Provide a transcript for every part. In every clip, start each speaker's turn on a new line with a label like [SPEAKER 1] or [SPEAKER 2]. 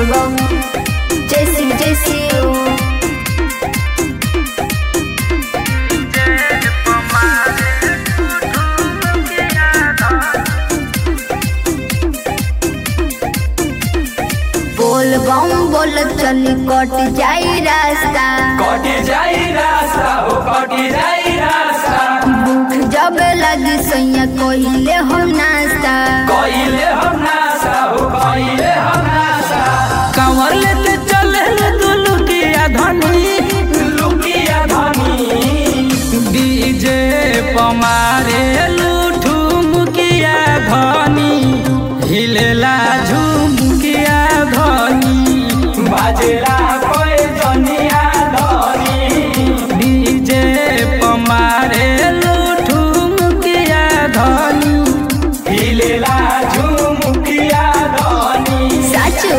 [SPEAKER 1] बोलबम जय शिव जय शिव बोल बम बोल चली कट जाई रास्ता
[SPEAKER 2] कटी जाई रास्ता हो कटी जाई रास्ता
[SPEAKER 1] भूख जब लगी सैया कोहिले हम नाश्ता
[SPEAKER 2] कइले हम नासा हो कइले हम नासा
[SPEAKER 3] कांवर लेते चले दुलुकिया धनी
[SPEAKER 2] लुकिया धनी
[SPEAKER 3] डीजे पमारे लूठू मुकिया धनी हिलेला झुमकिया धनी
[SPEAKER 2] बाजेला कोई जनिया धनी
[SPEAKER 3] डीजे पमारे लूठू मुकिया धनी
[SPEAKER 2] हिलेला झुमुकिया धनी
[SPEAKER 1] साचू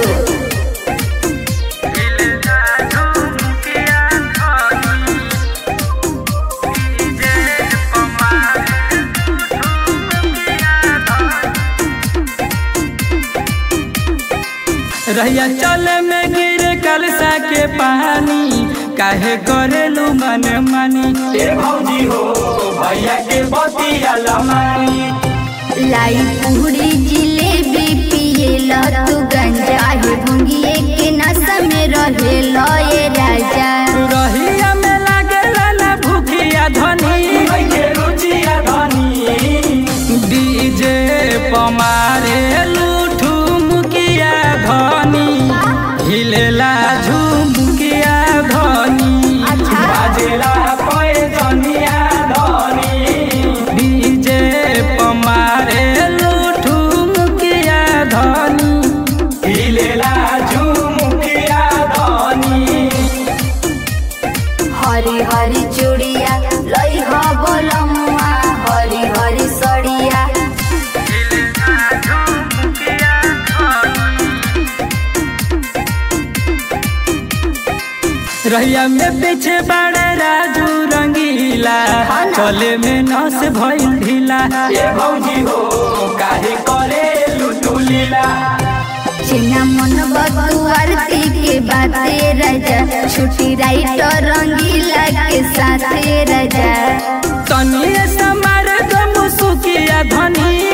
[SPEAKER 3] रहिया चले में गिर कलसा के पानी काहे करेलू मन मानी
[SPEAKER 2] ए भौजी हो भैया के बतिया लमानी
[SPEAKER 1] लाई पूरी जिलेबी पिए ल तू गंजा हे भंगिए के नशा में रहे ल ये राजा
[SPEAKER 3] रहिया में लागेला ना भूखिया धनी
[SPEAKER 2] के रुचिया धनी
[SPEAKER 3] डीजे पमारे लूठू मुकिया धनी हिलेला झुमकिया धनी
[SPEAKER 1] अच्छा
[SPEAKER 2] बाजेला कोई जनिया धनी
[SPEAKER 3] डीजे पमारे लूठू मुकिया धनी
[SPEAKER 2] हिलेला झुमुकिया धनी
[SPEAKER 1] हरी हरी चूड़िया लई ह बोलमुआ हरी हरी सड़िया
[SPEAKER 3] रहिया में पीछे बड़े राजू रंगीला चले में नस भइल ढीला
[SPEAKER 2] ए भौजी हो काहे करे लुटू लीला
[SPEAKER 1] चिन्ना मन बतुआरती के बाते राजा छुट्टी राइटर रंगीला के साथे राजा
[SPEAKER 3] तनिए समार गम सुकिया धनी